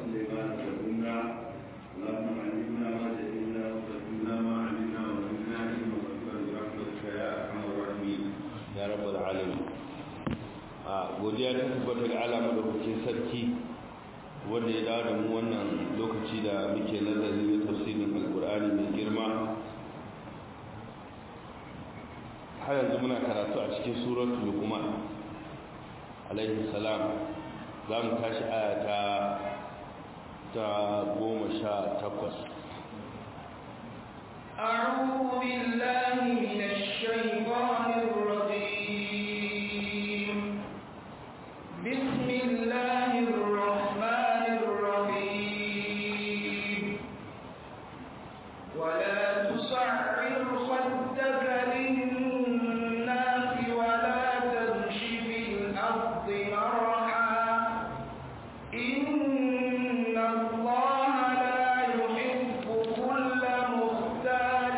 سليمان فكنا اللهم علمنا ما جهلنا وفهمنا ما علمنا وزدنا علما واغفر برحمتك يا ارحم الراحمين ya rabbal alamin a godiya ta tabbata ga Allah madaukakin sarki wanda ya dawo da mu wannan lokaci da muke nazari na tafsirin alkur'ani mai girma har yanzu muna karatu a cikin suratul luqman alaihi salam za mu tashi aya ta ta goma sha takwas أعوذ بالله من الشيطان الرجيم بسم الله الرحمن الرحيم ولا تصعر خدك للناس ولا تمش في الأرض مرحا إن الله لا يحب كل مختال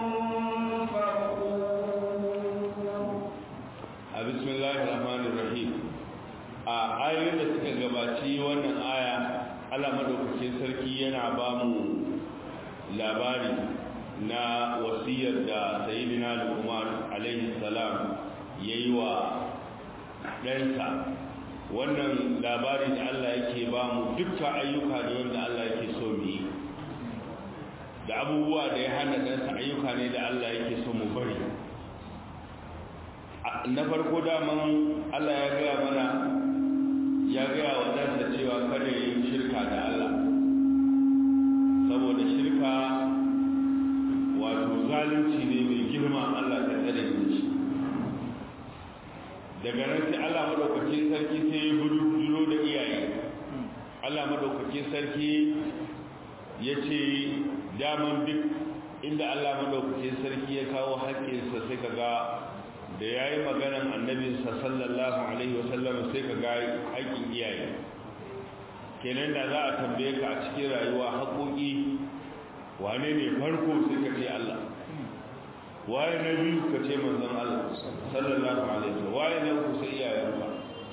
فخور a bismillahir rahmanir rahim a ayoyin da suka gabaci wannan aya Allah madaukakin sarki yana ba mu labari na wasiyar da sayyidina Luqman alaihi salam yayi wa ɗansa wannan labari da Allah yake ba mu dukkan ayyuka ne wanda Allah yake so mu yi da abubuwa da ya hana ɗansa ayyuka ne da Allah yake so mu bari na farko daman Allah ya gaya mana ya gaya wa ɗansa cewa kada yi shirka da Allah saboda shirka wato zalunci ne mai girma Allah ta tsare da shi daga nan sai Allah madaukakin sarki sai ya buru da iyaye Allah madaukakin sarki ya ce daman duk inda Allah madaukakin sarki ya kawo haƙƙinsa sai ka ga da ya yi maganan annabinsa sallallahu alaihi wasallam sai ka ga haƙƙin iyaye kenan da za a tambaye ka a cikin rayuwa haƙoƙi wane ne farko sai ka ce Allah waye na biyu ka ce manzon Allah sallallahu alaihi wasallam waye na uku sai iyayen ka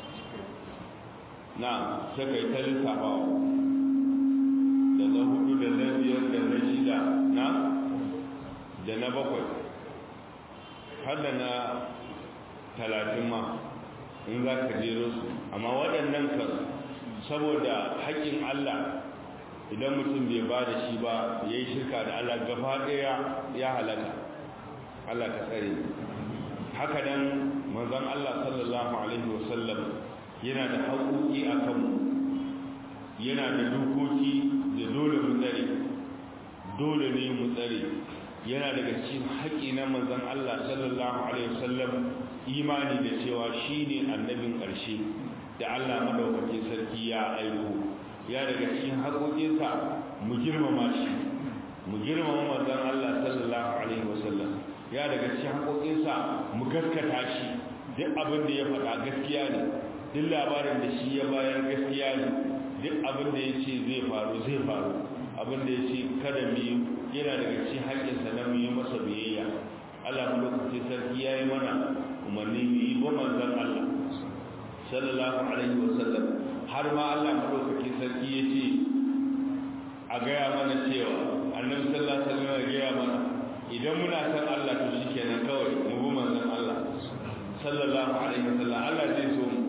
na sai kai ta lissafawa da na hudu da na biyar da na shida na da na bakwai har da na talatin ma in za ka jero su amma waɗannan kan saboda haƙƙin Allah idan mutum bai ba da shi ba ya yi shirka da Allah gaba ɗaya ya halaka Allah ka tsare haka nan manzon Allah sallallahu alaihi wasallam yana da haƙoƙi a kanmu yana da dokoki da dole mu tsare dole ne mu tsare yana daga cikin haƙi na manzon Allah sallallahu alaihi wasallam imani da cewa shine annabin ƙarshe da Allah madaukakin sarki ya aiko ya daga cikin haƙoƙinsa mu girmama shi mu girmama manzon Allah sallallahu alaihi wasallam ya daga cikin haƙoƙinsa mu gaskata shi duk abin da ya faɗa gaskiya ne duk labarin da shi ya bayar gaskiya ne duk abin da ya ce zai faru zai faru abin da ya ce kada mu yi yana daga cikin haƙƙinsa na mu yi masa biyayya Allah mu lokaci sarki ya yi mana umarni mu yi ba manzon Allah sallallahu alaihi wa sallam har ma Allah mu lokaci sarki ya ce a gaya mana cewa annabi sallallahu alaihi wa sallam ya gaya mana idan muna san Allah to shikenan kawai mu bi manzon Allah sallallahu alaihi wa sallam Allah zai so mu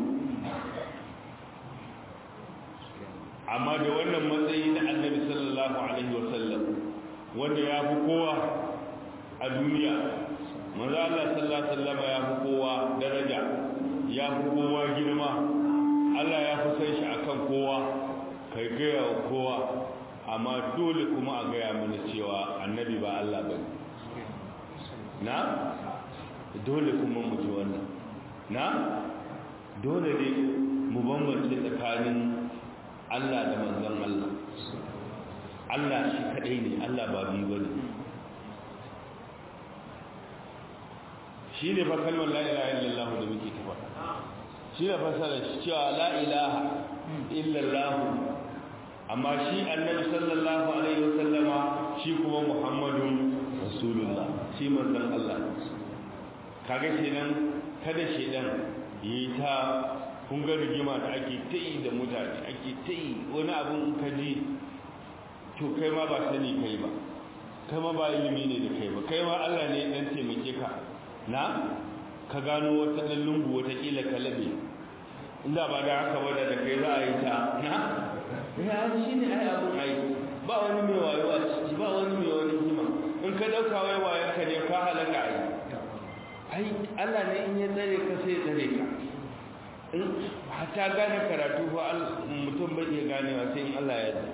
amma da wannan matsayi na annabi sallallahu alaihi wasallam wanda ya fi kowa a duniya manzo Allah sallallahu alaihi wasallam ya fi kowa daraja ya fi kowa girma Allah ya fi san shi akan kowa kai gaya wa kowa amma dole kuma a gaya mana cewa annabi ba Allah bane na dole kuma mu ji wannan na dole ne mu bambance tsakanin Allah da manzon Allah Allah shi kadai ne Allah ba biyu bane shi ne fa kalmar la ilaha illallah da muke ta faɗa shi ne fasara shi cewa la ilaha illallah amma shi annabi sallallahu alaihi wasallama shi kuma muhammadun rasulullah shi manzon Allah kaga kenan kada shedan yi ta kun ga rigima da ake ta yi da mutane ake ta yi wani abun ka ji to kai ma ba sani kai ba kai ma ba ilimi ne da kai ba kai ma Allah ne dan taimake ka na ka gano wata dan lungu wata kila ka labe inda ba da haka ba da kai za a yi ta na ya shi ne ai abun ai ba wani mai wayo a ciki ba wani mai wani hima in ka dauka wai wayan ka ne ka halaka ai ai Allah ne in ya tsare ka sai ya tsare ka in hatta gane karatu fa mutum bai iya ganewa sai in Allah ya yarda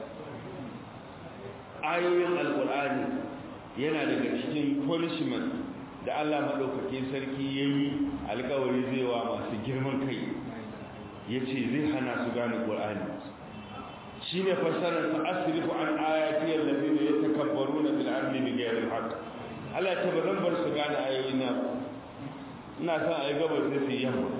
ayoyin alkur'ani yana daga cikin punishment da Allah madaukakin sarki yayi alƙawari zai wa masu girman kai yace zai hana su gane qur'ani shine fassarar fa asrifu an ayati alladhina yatakabbaruna fil ardi bighayri alhaq Allah ta bazan bar su gane ayoyin na ina son ayi gabar sai su yamma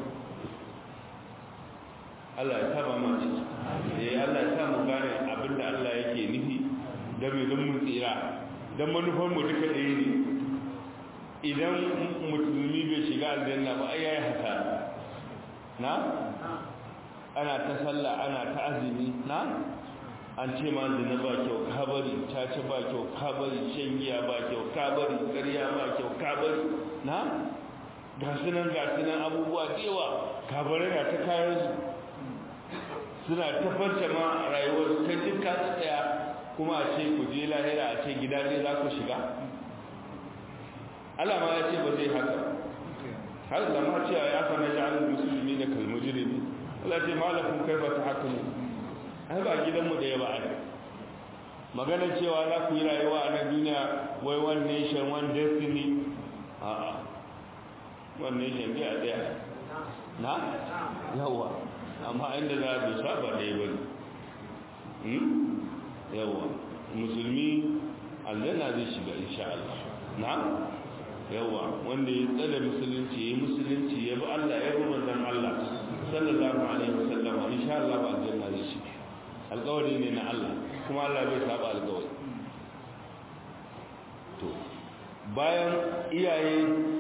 Allah ya taba mu ciki eh Allah ya sa mu gane abinda Allah yake nufi da mai don mu tsira don manufan mu duka ɗaya ne idan musulmi bai shiga aljanna ba ai yayi haka na ana ta sallah ana ta azumi na an ce ma zina ba kyau kabari caca ba kyau kabari shan giya ba kyau kabari ƙarya ba kyau kabari na ga sunan ga sunan abubuwa da yawa kabari na ta kayan su suna tafanta ma rayuwar ta duka tsaya kuma a ce ku je lahira a ce gida ne za ku shiga Allah ma ya ce ba zai haka har da ma cewa ya fa na ja'alul musulmi da kalmujrimi Allah ce malakun kai ba ta haka ne ai ba gidanmu da ya ba ai magana cewa za ku yi rayuwa a nan duniya wai one nation one destiny a'a one nation bai a daya na yawa amma inda za a dosa ba ɗaya ba ne yawa musulmi aljanna zai shiga insha Allah na yawa wanda ya tsada musulunci ya musulunci ya bi Allah ya bi manzon Allah sallallahu alaihi wasallam insha Allah ba aljanna zai shiga alƙawari ne na Allah kuma Allah bai saba alƙawari to bayan iyaye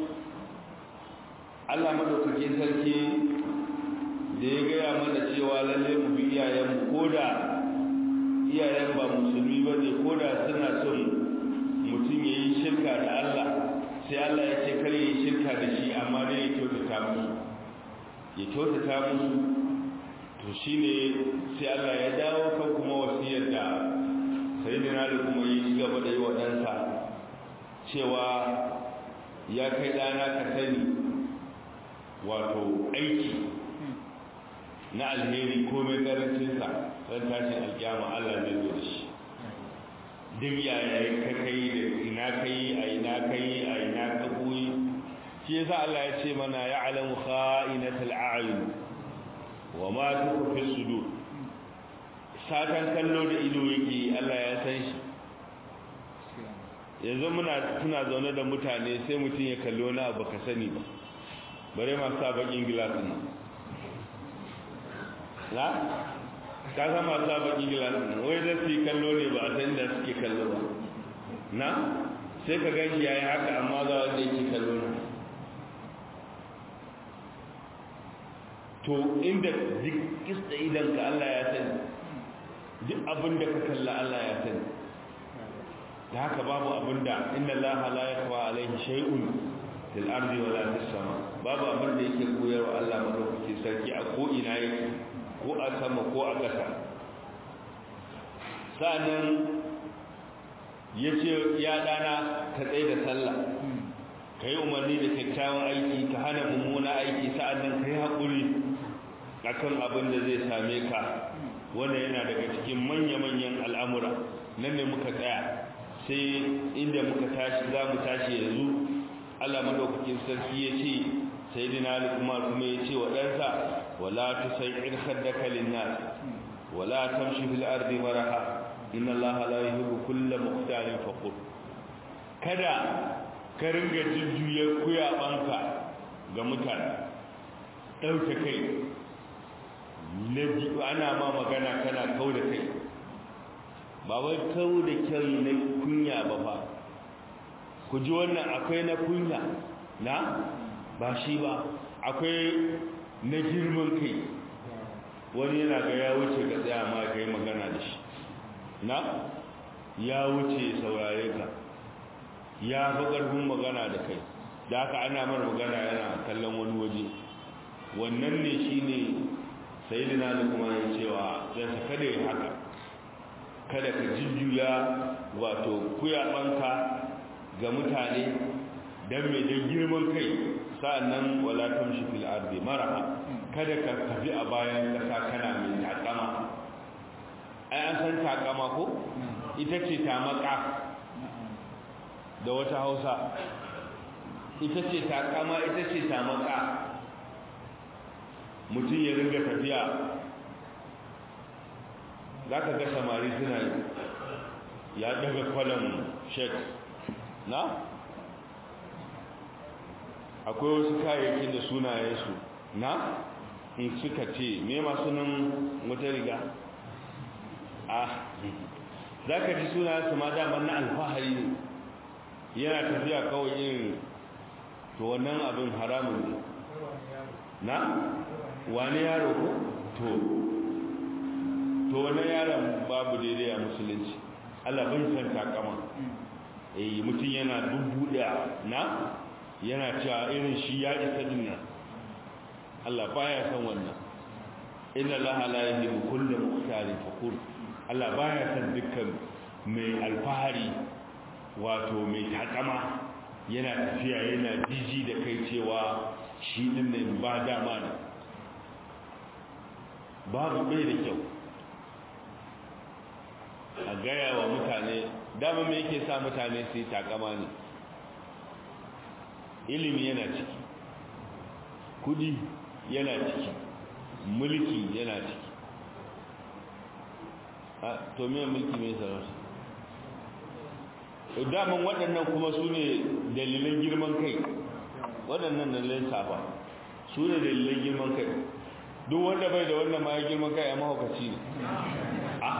Allah madaukakin sarki da ya gaya mana cewa lalle mu bi iyayenmu koda iyayen ba musulmi ba ne ko da suna son mutum ya yi shirka da Allah sai Allah ya ce kar ya yi shirka da shi amma ne ya kyautata musu ya kyautata musu to shi ne sai Allah ya dawo kan kuma wasiyar da sai da da kuma yi ci gaba da yi wa ɗansa cewa ya kai ɗana ka sani wato aiki na alheri komai karancinsa ran tashin alkiyama Allah zai zo da shi duk yaya ka kai da ina kai a ina kai a ina ka koyi shi yasa Allah ya ce mana ya'lamu kha'inatal a'yun wa ma tukfi sudur satan kallo da ido yake Allah ya san shi yanzu muna tuna zaune da mutane sai mutum ya kallo na abu ka sani ba bare masu sa bakin gilasin nan na ka san masu bakin gilasin wai zai su yi kallo ne ba a san da suke kallo ba na sai ka gan shi ya yi haka amma ga wanda yake kallo na to inda duk kista idan ka Allah ya sani duk abin da ka kalla Allah ya sani da haka babu abin da inna Allah la yakwa alaihi shay'un fil ardi wala fis sama babu abin da yake koyarwa Allah madaukakin sarki a ko ina yake ko a sama ko a ƙasa sa'annan yace ya dana ka tsaye da sallah kai umarni da kyakkyawan aiki ka hana mummuna aiki sa'annan kai haƙuri akan abin da zai same ka wannan yana daga cikin manya-manyan al'amura nan ne muka tsaya sai inda muka tashi za mu tashi yanzu Allah madaukakin sarki ya ce sai dina kuma kuma ya ce wa ɗansa wala tusayir khaddaka linnas wala tamshi fil ardi maraha inna allaha la yuhibbu kulla mukhtalin faqur kada ka ringa jujjuya kuyabanka ga mutane dauke kai nabi ana ma magana kana kau da kai ba wai kau da kyan na kunya ba fa ku ji wannan akwai na kunya na ba shi ba akwai na girman kai wani yana ga ya wuce ga tsaya ma kai magana na ya wuce saurare ka ya fi ƙarfin magana da kai da haka ana mara magana yana kallon wani waje wannan ne shi ne sayidina da kuma ya cewa yansa kada ya haka kada ka jujjuya wato kuyaɓanka ga mutane don mai don girman kai sa'annan wala tamshi fil ardi maraha kada ka tafi a bayan kasa kana mai takama ai an san takama ko ita ce tamaka da wata hausa ita ce takama ita ce tamaka mutum ya ringa tafiya za ka ga samari suna ya daga kwallon shek na akwai wasu kayayyakin da sunayensu na in suka ce me masu nan wata riga a za ka ji sunayensu ma daman na alfahari ne yana tafiya kawai yin to wannan abin haramun ne na wani yaro ko to to wannan yaron babu daidai a musulunci Allah bai san takama eh mutum yana dubbuda na yana cewa irin shi ya isa dinna Allah baya san wannan inna Allah la yuhibbu kulla mukhtalin fakhur Allah baya san dukkan mai alfahari wato mai takama yana tafiya yana jiji da kai cewa shi din ne ba dama ne babu bai da kyau a gaya wa mutane dama me yake sa mutane su yi takama ne ilimi yana ciki kudi yana ciki mulki yana ciki a to me mulki mai sarauta daman waɗannan kuma su ne dalilan girman kai waɗannan dalilan safa su ne dalilan girman kai duk wanda bai da wannan ma ya girman kai a mahaukaci ne a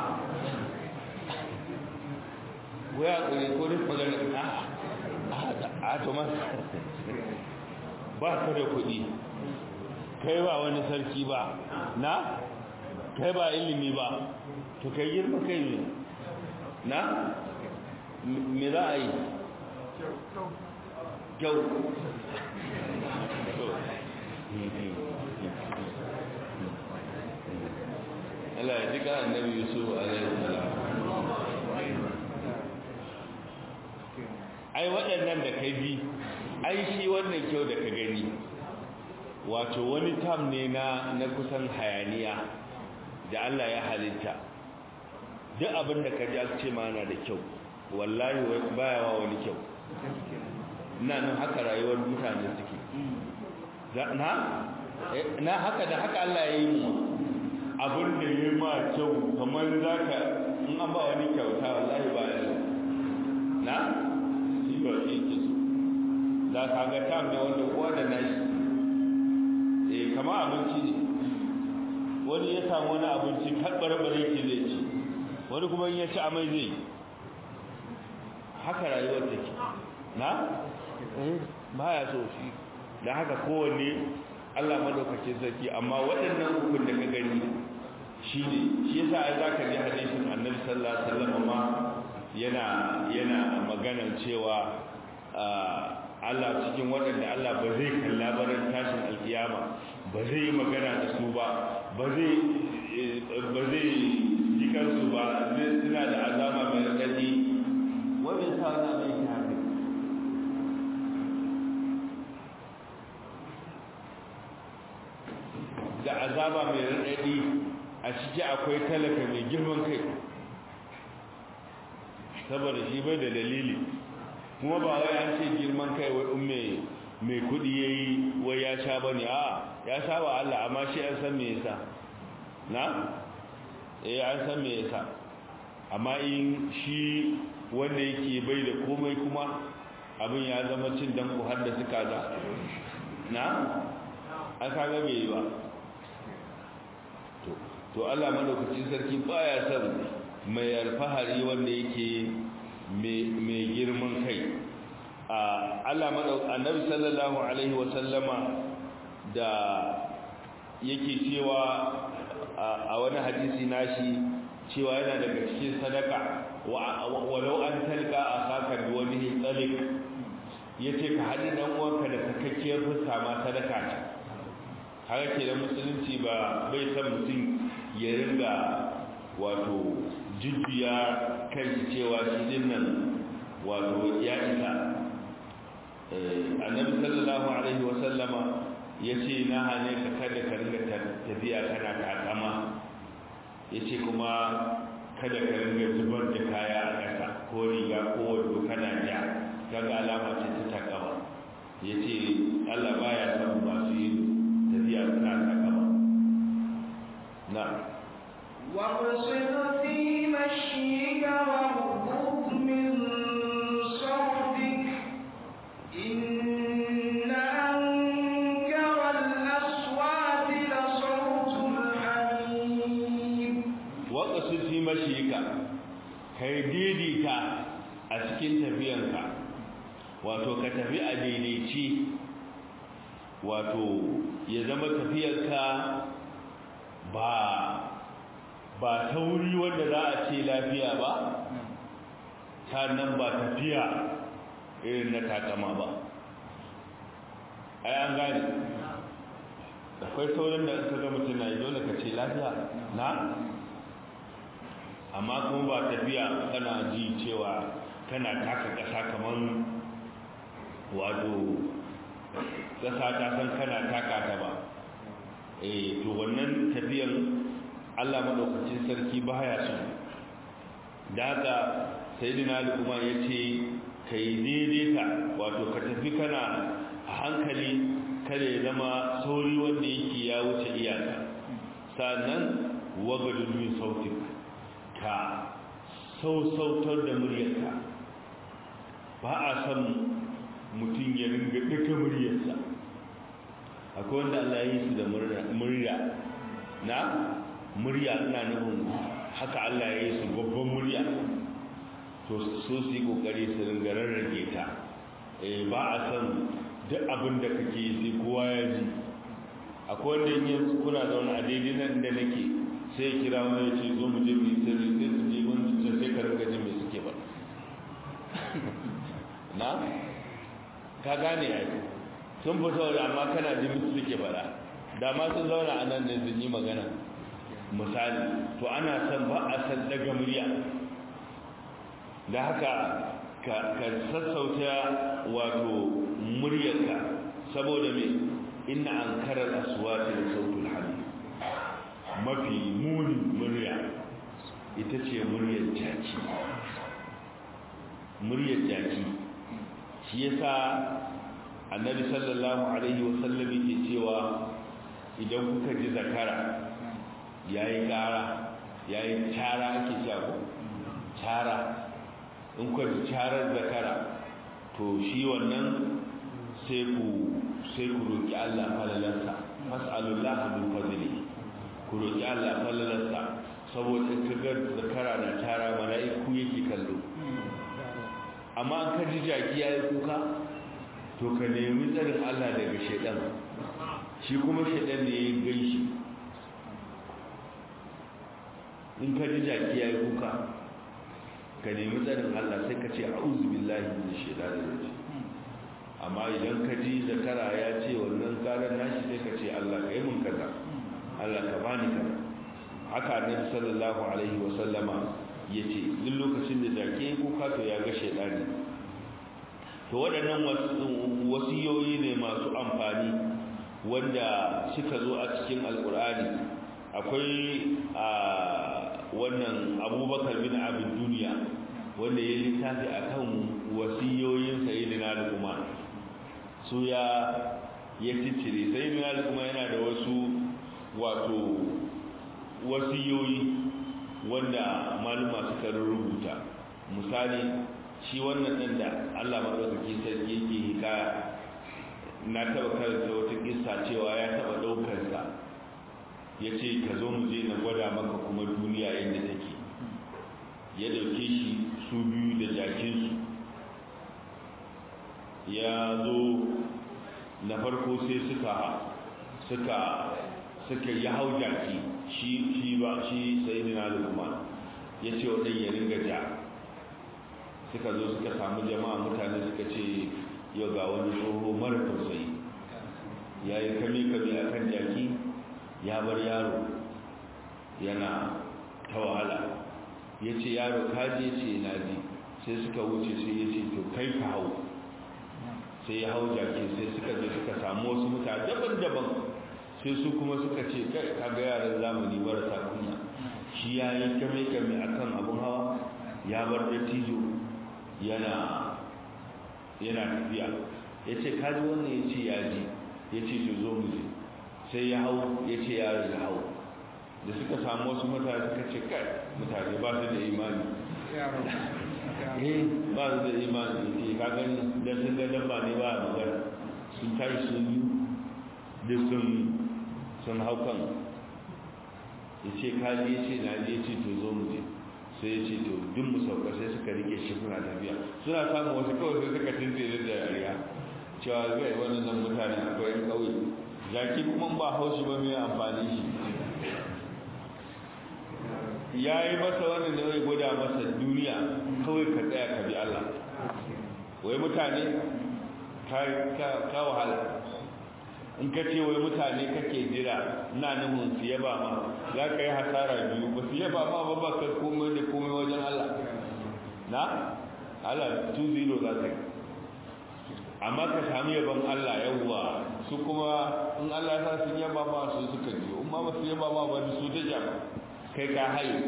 waya ƙuri ko duk magana a a to ma ba ka da kuɗi kai ba wani sarki ba na kai ba ilimi ba to kai girma kai ne na me za a yi kyau Allah ya jika annabi Yusuf alaihi salam ai waɗannan da kai bi ai shi wannan kyau da ka gani wato wani tam ne na na kusan hayaniya da Allah ya halitta duk abin da ka ji ce ma na da kyau wallahi baya wa wani kyau ina nan haka rayuwar mutane suke na na haka da haka Allah ya yi mu abin da ya ma kyau kamar zaka in an ba wani kyauta wallahi ba ya na shi ba shi ke so da ka ga tam ne wanda kowa da nashi eh kama abinci ne wani ya samu wani abinci karbar bare ke zai ci wani kuma in ya ci amai zai yi haka rayuwar take na baya so shi da haka kowanne Allah madaukakin sarki amma waɗannan hukun da ka gani shi ne shi yasa ai zaka ji hadisin Annabi sallallahu alaihi wasallam ma yana yana magana cewa Allah cikin waɗanda Allah ba zai kalla barin tashin alkiyama ba zai yi magana da su ba ba zai ba zai jikar su ba suna da azama mai radadi wanda ya sa wani abin yake haka da azaba mai raɗaɗi a ciki akwai talaka mai girman kai saboda shi bai da dalili kuma ba wai an ce girman kai wai in mai kudi ya yi wai ya sha ba ne a ya sha ba Allah amma shi an san me yasa na? eh an san me yasa amma in shi wanda yake bai da komai kuma abin ya zama cin danku har da suka za na an kaga bai yi ba to Allah madaukakin sarki baya son mai alfahari wanda yake mai girman kai Allah madau annabi sallallahu alaihi wa sallama da yake cewa a wani hadisi nashi cewa yana daga cikin sadaka walau an talka a saka da wani tsalik ya ce ka haɗi ɗan uwanka da sakakkiyar fuska ma sadaka ce haka ke da musulunci ba bai san mutum ya ringa wato jujjuya kan cewa shi din nan wato ya isa annabi sallallahu alaihi wa sallama ya ce na hane ka kada ka ringa tafiya kana takama ya ce kuma kada ka ringa zubar da kaya a ƙasa ko riga ko wando kana ja kaga alama ce ta takama ya ce allah baya son masu yin tafiya suna takama na واقصد في مشيك واغضض من صوتك إن أنكر الأصوات لصوت الحميد waƙasu fi mashika kai daidaita a cikin tafiyanka wato ka tafi a daidaici wato ya zama tafiyarka ba ba tauri wanda za a ce lafiya ba sannan ba tafiya irin na takama ba ai an gane akwai saurin da ka ga mutum na yi dole ka ce lafiya na amma kuma ba tafiya kana ji cewa kana taka ƙasa kamar wato ƙasa ta san kana taka ta ba eh to wannan tafiyan Allah madaukakin sarki baya so da haka sayyidina Luqman yace kai daidaita wato ka tafi kana a hankali kada ya zama sauri wanda yake ya wuce iyaka sannan wagadu min sautik ka sausautar da muryarka ba a san mutum ya ringa duka muryarsa akwai wanda Allah ya yi su da murya na murya ina nufin haka Allah ya yi su babban murya to so su yi kokari su ringa rarrage ta eh ba a san duk abin da kake yi sai kowa ya ji akwai wanda yin kuna zaune a daidai nan da nake sai ya kira wani ya ce zo mu je mu yi sirri sai su je wani can sai ka ringa jin me suke ba na ka gane ya yi sun fito da amma kana jin me suke faɗa da ma sun zauna a nan ne sun yi magana misali to ana son ba a san daga murya da haka ka sassauta wato muryarka saboda me inna an karar aswati da sautul hamid mafi muni murya ita ce muryar jaki muryar jaki shi yasa annabi sallallahu alaihi wasallam yake cewa idan kuka ji zakara yayi gara yayi tara ake cewa tara in ku ji tarar zakara to shi wannan sai ku sai ku roki Allah falalarsa mas'alullahi min fadli ku roki Allah falalarsa saboda in kaga zakara na tara mala'iku yake kallo amma an ka ji jaki yayi kuka to ka nemi tsarin Allah daga shedan shi kuma shedan ne ya gaishi in ka ji jaki yayi kuka ka nemi tsarin Allah sai ka ce a'udhu billahi minash shaitanir rajim amma idan ka ji zakara ya ce wannan karan nashi sai ka ce Allah ka yi mun kaza Allah ka bani kaza haka annabi sallallahu alaihi wa sallama yace duk lokacin da jake kuka to ya ga shaitani to waɗannan wasiyoyi ne masu amfani wanda suka zo a cikin alkur'ani akwai a wannan abubakar bin abin duniya wanda ya littafi a kan wasiyoyin sayidina da kuma su ya ya ciccire sayidina da kuma yana da wasu wato wasiyoyi wanda maluma suka rubuta misali shi wannan ɗan da allah maɗaukaki sarki yake hikaya na taɓa karanta wata kissa cewa ya taɓa ɗaukarsa ya ce ka zo mu je na gwada maka kuma duniya yadda take ya dauke shi su biyu da jakinsu ya zo na farko sai suka suka suka yi hau jaki shi shi ba shi sai na lukman ya ce wa ɗan ya ringa ja suka zo suka samu jama'a mutane suka ce yau ga wani tsoho mara tausayi ya yi kame-kame a kan jaki ya bar yaro yana ta wahala ya ce yaro kaji ya ce na ji sai suka wuce sai ya ce to kai ka hau sai ya hau jaki sai suka je suka samu wasu mutane daban-daban sai su kuma suka ce kai kaga yaran zamani marasa kunya shi ya yi kame-kame a kan abin hawa ya bar dattijo yana yana tafiya ya ce kaji wannan ya ce ya ji ya ce to zo mu je sai ya hau ya ce yaro ya hau da suka samu wasu mutane suka ce kai mutane ba su da imani eh ba su da imani ke ka gani dan sun ga dabba ne ba a magana sun tashi sun yi da sun sun hau kan ya ce kaji ya ce na je ce to zo mu je sai ya ce to duk mu sauka sai suka rike shi suna tafiya suna samun wasu kawai sai suka tuntsere da yariya cewa zai wannan mutane akwai yan ƙauye jaki kuma ba haushi ba mai amfani shi ya yi masa wannan da zai gwada masa duniya kawai ka tsaya ka bi Allah wai mutane ka wahala in ka ce wai mutane kake jira na nufin su yaba ma za ka yi hasara biyu ba su yaba ma ba ba ka komai da komai wajen Allah na Allah 2-0 za ka yi amma ka sami yaban Allah yawwa su kuma in Allah ya sa sun yaba ma su suka ji in ma ba su yaba ma ba su ta jama kai ka haye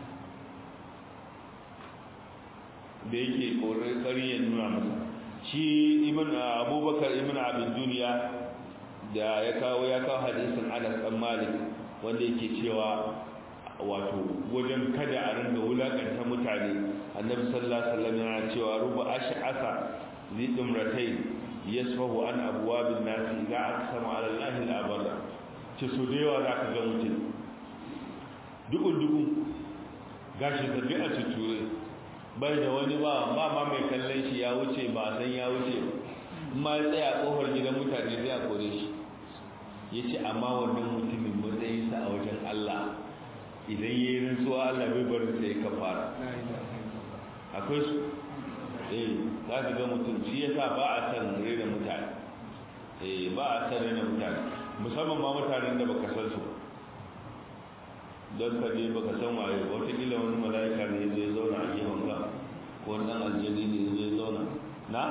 da yake ƙoƙari ya nuna masa shi ibn abubakar ibn abin duniya da ya kawo ya kawo hadisin anas dan malik wanda yake cewa wato wajen kada a ringa wulakanta mutane annabi sallallahu alaihi wasallam yana cewa ruba ash'asa zi dumratain yasfahu an abwabin nas idza aqsama ala allahi al-abada ce so da yawa zaka ga mutum dukun dukun gashi da bi a tuture bai da wani ba ba ma mai kallon shi ya wuce ba san ya wuce ma ya tsaya kofar gidan mutane zai a kore shi ya ce amma wannan mutumin matsayinsa a wajen Allah idan ya yi rantsuwa Allah bai barin sai ka fara akwai su eh za ka ga mutum shi ya sa ba a san rena mutane eh ba a san rena mutane musamman ma mutanen da baka san su don ka je baka san waye wataƙila wani mala'ika ne zai zauna a gefen ka ko wani ɗan aljani ne zai zauna na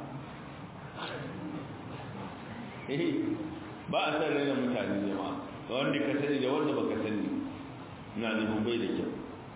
eh ba a san rena mutane jama'a da wanda ka sani da wanda baka sani na nufin bai da kyau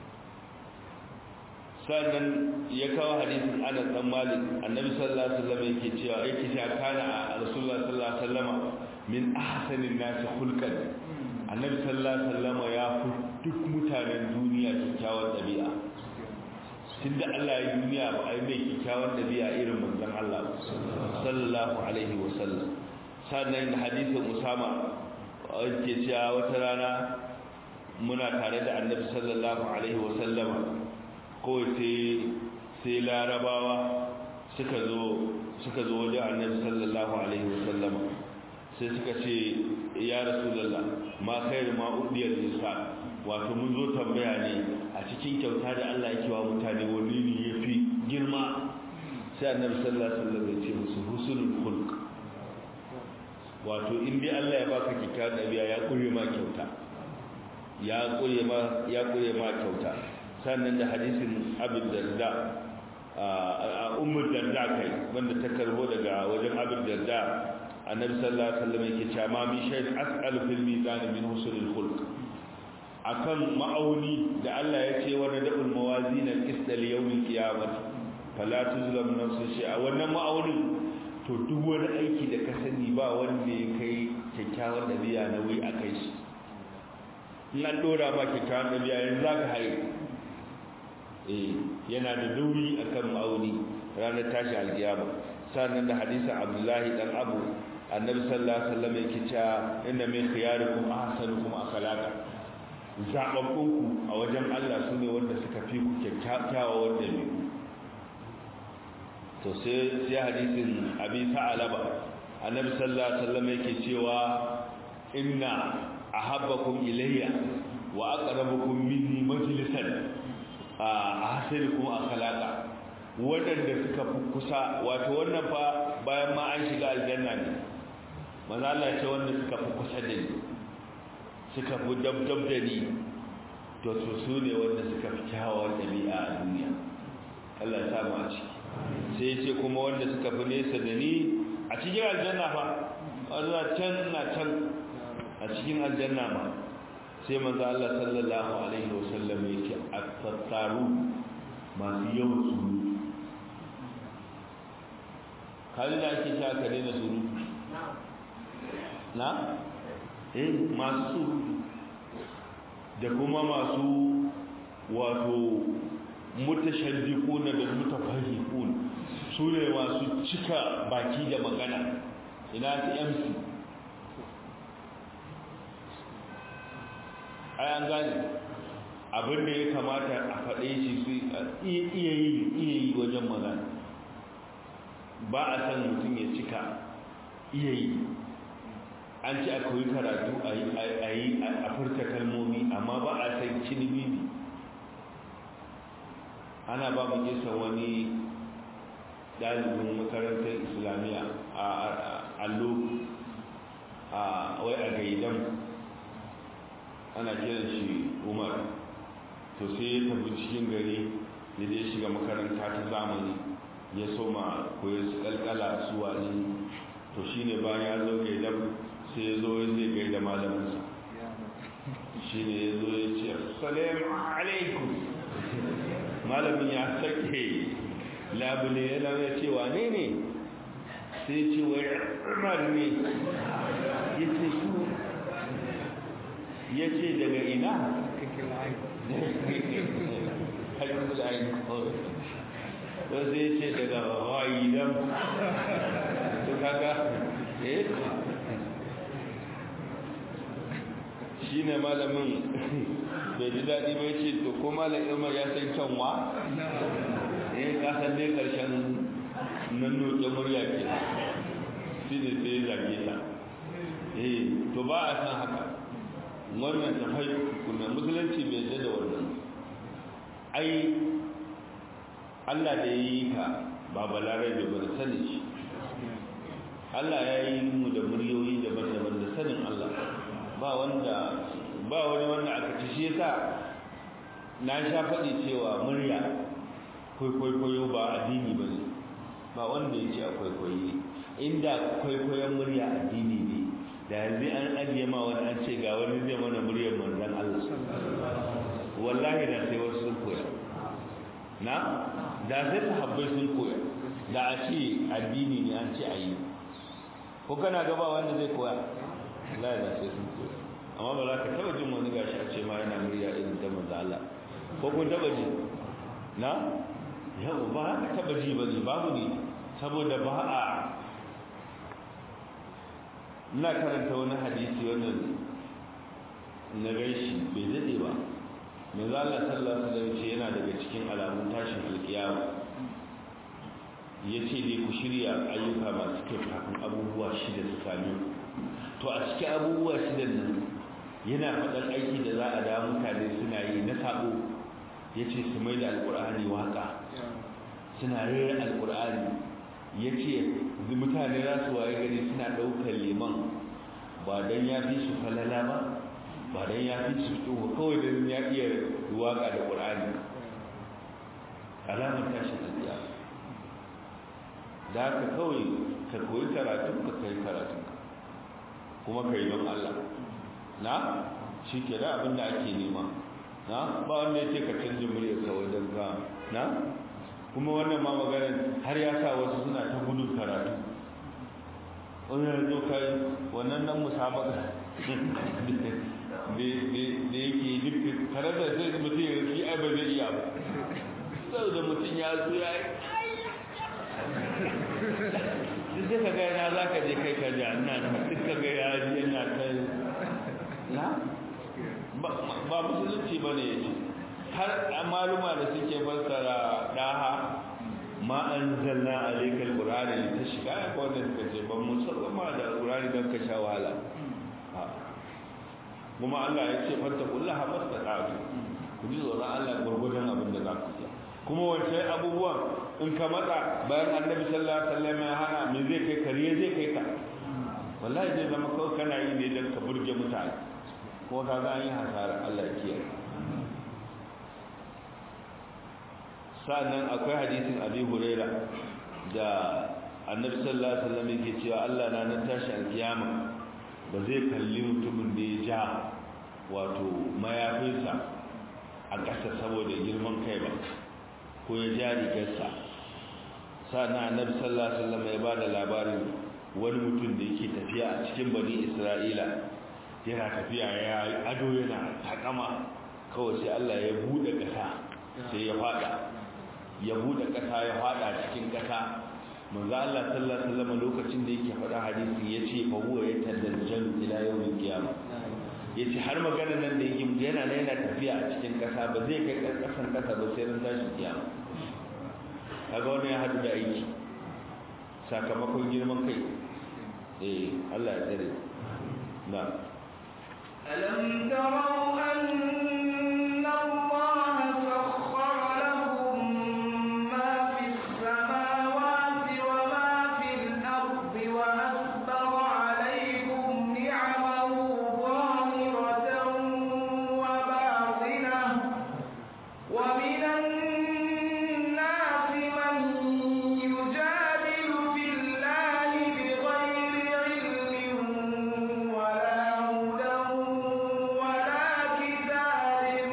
sannan ya kawo hadisin Anas dan Malik annabi sallallahu alaihi wasallam yake cewa yake cewa kana rasulullah sallallahu alaihi wasallam min ahsanin nas khulqan annabi sallallahu alaihi wasallam ya fi duk mutanen duniya kyakkyawar dabi'a tunda Allah ya duniya ba ai mai kyakkyawar dabi'a irin manzon Allah sallallahu alaihi wasallam sannan da hadisin Usama yake cewa wata rana muna tare da annabi sallallahu alaihi wasallam kawai sai larabawa suka zo suka zo wajen annabi sallallahu alaihi wasallama sai suka ce ya rasulullah ma khairu ma udiyar nisa wato mun zo tambaya ne a cikin kyauta da Allah yake wa mutane wani ne yafi girma sai annabi sallallahu alaihi wasallam ya ce musu husnul khulq wato in dai Allah ya baka kyauta dabi'a ya kure ma kyauta ya kure ma ya kure ma kyauta sannan da hadisin abin darda a umar darda kai wanda ta karbo daga wajen abin darda annabi sallallahu alaihi wasallam yake cewa ma min shay'in as'alu fil mizan min husnil khulq akan ma'auni da Allah ya ce wa nadul mawazin al-qist li yawm al-qiyamah fala tuzlam nafsun shay'a wannan ma'aunin to duk wani aiki da ka sani ba wanda ya kai kyakkyawan dabi'a na wai akai shi in an dora ma kyakkyawan dabi'a yanzu zaka haye yana da dauri akan ma'auni ranar tashi alkiyama sannan da hadisin abdullahi dan abu annabi sallallahu alaihi wasallam yake cewa inna min khiyarikum ahsanukum akhlaqa zababbunku a wajen Allah sune wanda suka fi ku kyakkyawa wanda ne to sai sai hadisin abi sa'alaba annabi sallallahu alaihi wasallam yake cewa inna ahabbakum ilayya wa aqrabukum minni majlisan a hasiri kuma a kalaka waɗanda suka fi kusa wato wannan fa bayan ma an shiga aljanna ne maza Allah ce wanda suka fi kusa da ni suka fi dabdab da ni to su su ne wanda suka fi kyawawar ɗabi'a a duniya Allah ya samu a ciki sai ya ce kuma wanda suka fi nesa da ni a cikin aljanna fa wanda can na can a cikin aljanna ma sai manzo Allah sallallahu alaihi wasallam yake at-tattaru masu yawan surutu kalli da ake sha ka daina surutu na eh masu surutu da kuma masu wato mutashaddiquna da mutafahhiqun su ne masu cika baki da magana ina ta MC ai an gane abin da ya kamata a faɗe shi su iya yi iya yi wajen magana ba a san mutum ya cika iya yi an ci a koyi karatu a yi a furta kalmomi amma ba a san cinibini ana ba mu kisa wani dalibin makarantar islamiyya a allo a wai a gaidan ana kiran shi umar to sai ya tafi cikin gari ya je shiga makaranta ta zamani ya soma koyar su kalkala su wani to shine bayan ya zo gaidan sai ya zo ya zai gaida malaminsa shine ya zo ya ce assalamu alaikum malamin ya sake labule ya zama ya ce wane ne sai ce wai umar ne ya ce su ya ce daga ina to sai ya ce daga wa'idan to kaga eh shi ne malamin bai ji daɗi bai ce to ko malam umar ya san kyanwa eh ka san dai karshen nan noke murya ke shi ne sai ya zage ta eh to ba a san haka wannan tafai kuna musulunci bai yadda da wannan ai Allah da ya yi ka ba balarai da ba da sani shi Allah ya yi mu da muryoyi daban-daban da sanin Allah ba wanda ba wani wanda aka ci shi yasa na sha faɗi cewa murya kwaikwayo ba addini ba ne ba wanda ya ce a kwaikwayi inda kwaikwayon murya addini ne da yanzu an ajiye ma wani an ce ga wani zai mana muryar manzan Allah wallahi da sai wasu sun koya na da sai sahabbai sun koya da a ce addini ne an ce a yi ko kana gaba wanda zai koya wallahi da sai sun koya amma ba za ka taba jin wani gashi a ce ma yana murya irin ta manzan Allah ko kun taba ji na yau ba ka taba ji ba ne babu ne saboda ba a ina karanta wani hadisi wannan na gaishi bai daɗe ba mai zala sallallahu alaihi ce yana daga cikin alamun tashin alkiyama ya ce dai ku shirya ayyuka masu kyau kafin abubuwa shida su sami to a cikin abubuwa shidan nan yana faɗan aiki da za a da mutane suna yi na sabo ya ce su mai da alƙur'ani waƙa suna rera alƙur'ani ya ce mutane za su waye gari suna ɗaukar liman ba don ya fi su falala ba ba don ya fi su tsoho kawai don ya iya waƙa da ƙur'ani alamar tashin alƙiya da haka kawai ka koyi karatun ka kai karatun kuma ka yi don Allah na shi ke da abin da ake nema na ba wanda ya ce ka canji muryar kawai don ka na kuma wannan ma maganin har ya sa wasu suna ta gudun karatu wani ya zo kai wannan nan musabaka da yake duk karanta sai da mutum ya fi ai ba zai iya ba sau da mutum ya zo ya yi duk ka ga yana za ka je kai ka ja ina da duk ka ga ya ji yana ta na ba musulunci ba ne ya ce har maluma da suke fassara daha ma anzalna alaykal qur'ana litashqa ya ko da suka ce ban musallama da qur'ani dan ka sha wahala kuma Allah ya ce fattakullaha mastata'tu ku ji tsoron Allah gurgurdan abin da za kuma wancan abubuwan in ka matsa bayan annabi sallallahu alaihi wasallam ya hana me zai kai kariye zai kai ka wallahi zai zama kawai kana yi ne don ka burge mutane ko ka ga an yi hasara Allah ya kiyaye sa'annan akwai hadisin abi huraira da annabi sallallahu alaihi wasallam yake cewa Allah na nan tashi alkiyama ba zai kalli mutumin da ya ja wato mayafinsa a ƙasa saboda girman kai ba ko ya ja rigarsa sa'annan annabi sallallahu alaihi wasallam ya bada labarin wani mutum da yake tafiya a cikin bani Isra'ila yana tafiya ya ado yana takama kawai sai Allah ya bude ƙasa sai ya fada ya bude ƙasa ya fada cikin ƙasa manzo Allah sallallahu alaihi wasallam lokacin da yake faɗa hadisi yace fa huwa yatadajjalu ila yawmil qiyamah yace har maganar nan da yake yana ne yana tafiya a cikin ƙasa ba zai kai ƙasan ƙasa ba sai ran tashi kiyama kaga wannan ya hadu da aiki sakamakon girman kai eh Allah ya tsare na ألم تروا أن الله سخر لكم ما في السماوات وما في الأرض وأسبغ عليكم نعمه ظاهرة وباطنة ومن الناس من يجادل في الله بغير علم ولا هدى ولا كتاب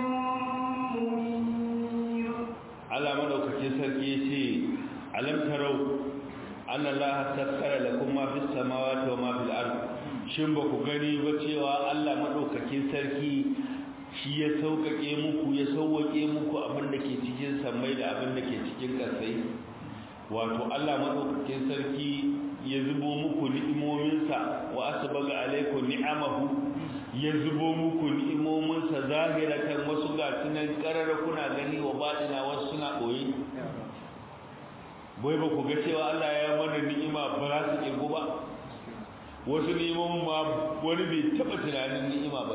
منير Allah madaukakin sarki yace alam tarau anna Allah sakkara lakum ma fis samawati wa ma fil ard shin ba ku gani ba cewa Allah madaukakin sarki shi ya saukake muku ya sauwake muku abin da ke cikin samai da abin da ke cikin kasai wato Allah madaukakin sarki ya zubo muku ni'imominsa wa asbaga alaikum ni'amahu ya zubo muku ni'imominsa zahiratan wasu ga sunan karara kuna gani wa baɗina wasu suna ɓoye bai ba ku ga cewa Allah ya mana ni'ima ba za su ƙirgu ba wasu ni'imomin ma wani bai taɓa tunanin ni'ima ba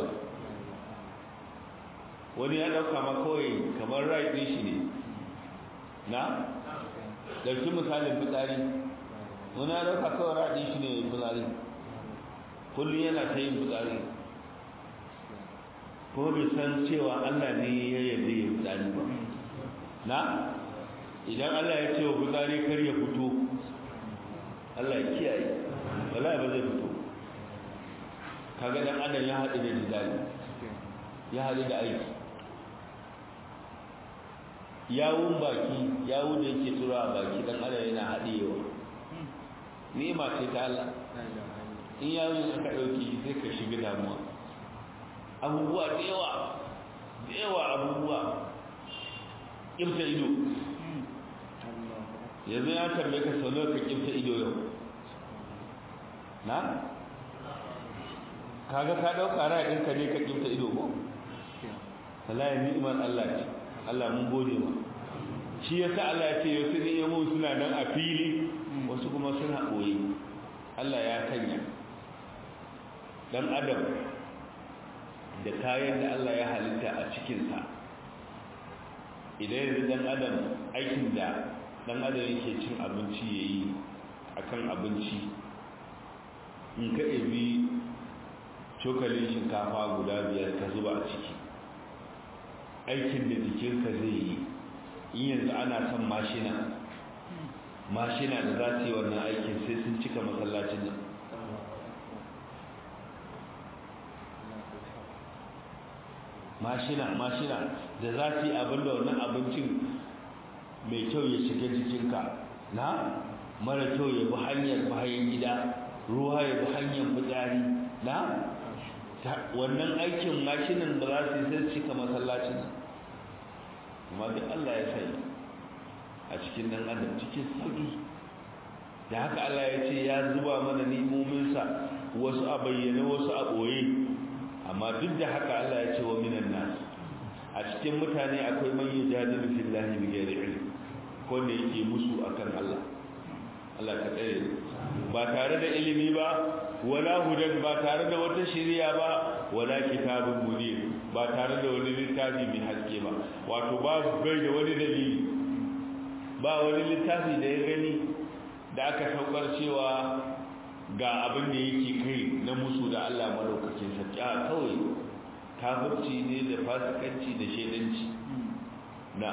wani ya ɗauka ma kawai kamar rai ɗin shi ne na ɗauki misalin fitsari wani ya ɗauka kawai rai ɗin shi ne fitsari kullum yana ta yin fitsari ko bai san cewa Allah ne ya yarda ya fitsari ba na idan Allah ya ce wa fitsari kar ya fito Allah ya kiyaye wallahi ba zai fito kaga dan adam ya haɗu da jidali ya haɗu da aiki yawun baki yawu da yake tura a baki dan adam yana haɗewa ni'ima ce ta Allah in yawun aka ɗauki sai ka shiga damuwa abubuwa da yawa da yawa abubuwa ƙimta ido yanzu ya tambaye ka sau ka ƙimta ido yau na kaga ka ɗauka ra'ayinka ne ka ƙimta ido ko wallahi ni'imar Allah ce Allah mun gode ma shi yasa Allah ya ce wasu ni'imu suna nan a fili wasu kuma suna ɓoye Allah ya kanya dan adam da kayan da Allah ya halitta a cikinsa idan yanzu dan adam aikin da dan adam yake cin abinci ya yi a kan abinci in ka ebi cokalin shinkafa guda biyar ka zuba a ciki aikin da jikinka zai yi in yanzu ana son mashina mashina da za su yi wannan aikin sai sun cika masallacin nan mashina mashina da za su yi abin da wannan abincin mai kyau ya shiga jikinka na mara kyau ya bi hanyar bayan gida ruwa ya bi hanyar fitsari na wannan aikin mashinan da za su yi sai cika masallacin amma duk Allah ya sai a cikin dan adam cikin sauki da haka Allah ya ce ya zuba mana nimominsa wasu a bayyane wasu a ɓoye amma duk da haka Allah ya ce wa minan nas a cikin mutane akwai man yujadilu fillahi bighairi ilm ko ne yake musu akan Allah Allah ka tsare ba tare da ilimi ba wala hudan ba tare da wata shari'a ba wala kitabun munir ba tare da wani littafi mai haske ba wato ba bai da wani dalili ba wani littafi da ya gani da aka saukar cewa ga abin da yake kai na musu da Allah malaukakin sarki a kawai kafirci ne da fasikanci da shedanci na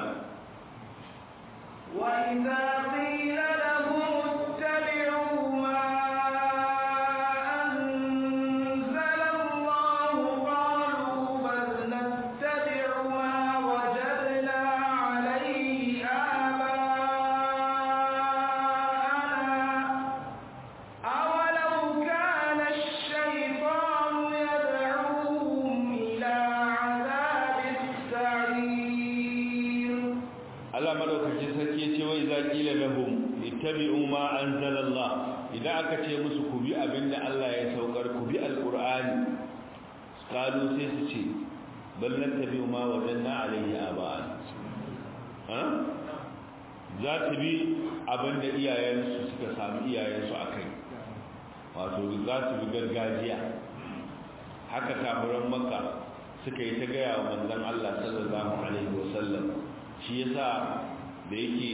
وإذا قيل لهم اتبعوا ما أنزل الله قالوا بل نتبع ما وجدنا عليه آباءنا أولو كان الشيطان يدعوهم إلى عذاب السعير Allah madaukakin sarki ya ce wai za qila lahum ittabi'u ma anzalallah idan aka ce musu ku bi abinda Allah ya saukar ku bi alqur'ani qalu sai su ce bal nattabi'u ma wajanna alayhi aba'an ha za ta bi abinda iyayensu suka samu iyayensu akai wato za su bi gargajiya haka kafiran makka suka yi ta gaya wa manzon Allah sallallahu alaihi wasallam shi yasa da yake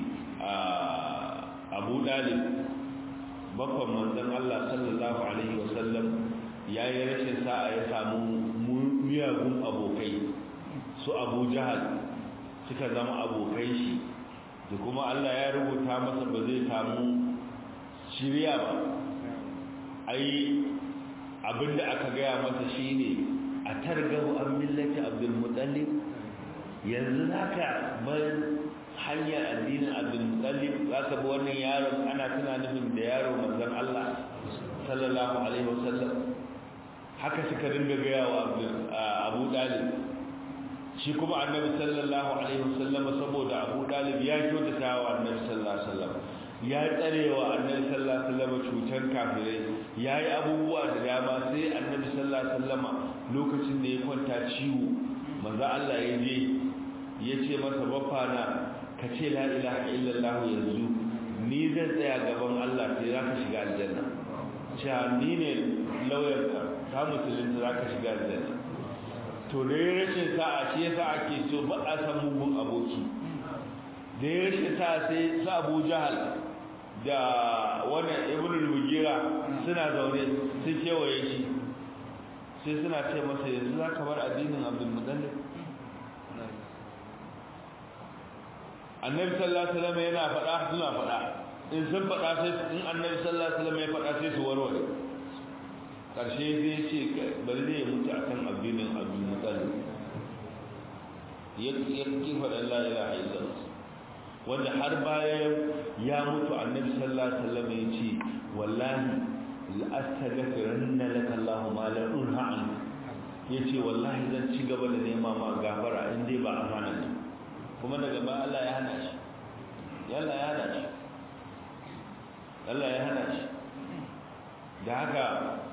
abu dalib bakon manzon Allah sallallahu alaihi wasallam ya yi rashin sa'a ya samu miyagun abokai su abu jahal suka zama abokai shi da kuma Allah ya rubuta masa ba zai samu shirya ba ai abinda aka gaya masa shine a targabu an millati abdul muttalib yanzu zaka bar hanyar addinin abdul muttalib zaka bi wannan yaron ana tuna nufin da yaro manzon Allah sallallahu alaihi wasallam haka suka dinga gaya wa Abu Dalib shi kuma annabi sallallahu alaihi wasallam saboda Abu Dalib ya kyautata wa annabi sallallahu alaihi wasallam ya tsarewa annabi sallallahu alaihi wasallam cutar kafirai yayi abubuwa da dama sai annabi sallallahu alaihi wasallam lokacin da ya kwanta ciwo manzo Allah ya je ya ce masa bafana ka ce la ilaha illallah yanzu ni zan tsaya gaban Allah sai za ka shiga aljanna cewa ni ne lauyarka ta musulunta za ka shiga aljanna to da ya rashin sa'a shi yasa ake so ba a san mugun aboki da ya rashin sa'a sai su abu jahal da wannan ibn al-mugira suna zaune sun kewaye shi sai suna ce masa yanzu za ka bar addinin abdul mutallib annabi sallallahu alaihi wasallam yana faɗa suna faɗa in sun faɗa sai in annabi sallallahu alaihi wasallam ya faɗa sai su warware karshe zai ce bari zai mutu akan addinin abdul mutallib ya ki faɗa la ilaha illallah wanda har bayan ya mutu annabi sallallahu alaihi wasallam ya ce wallahi la astaghfiranna laka allah ma la unha an yace wallahi zan ci gaba da nema ma gafara in dai ba amana ne kuma daga ba Allah ya hana shi Allah ya hana shi Allah ya hana shi da haka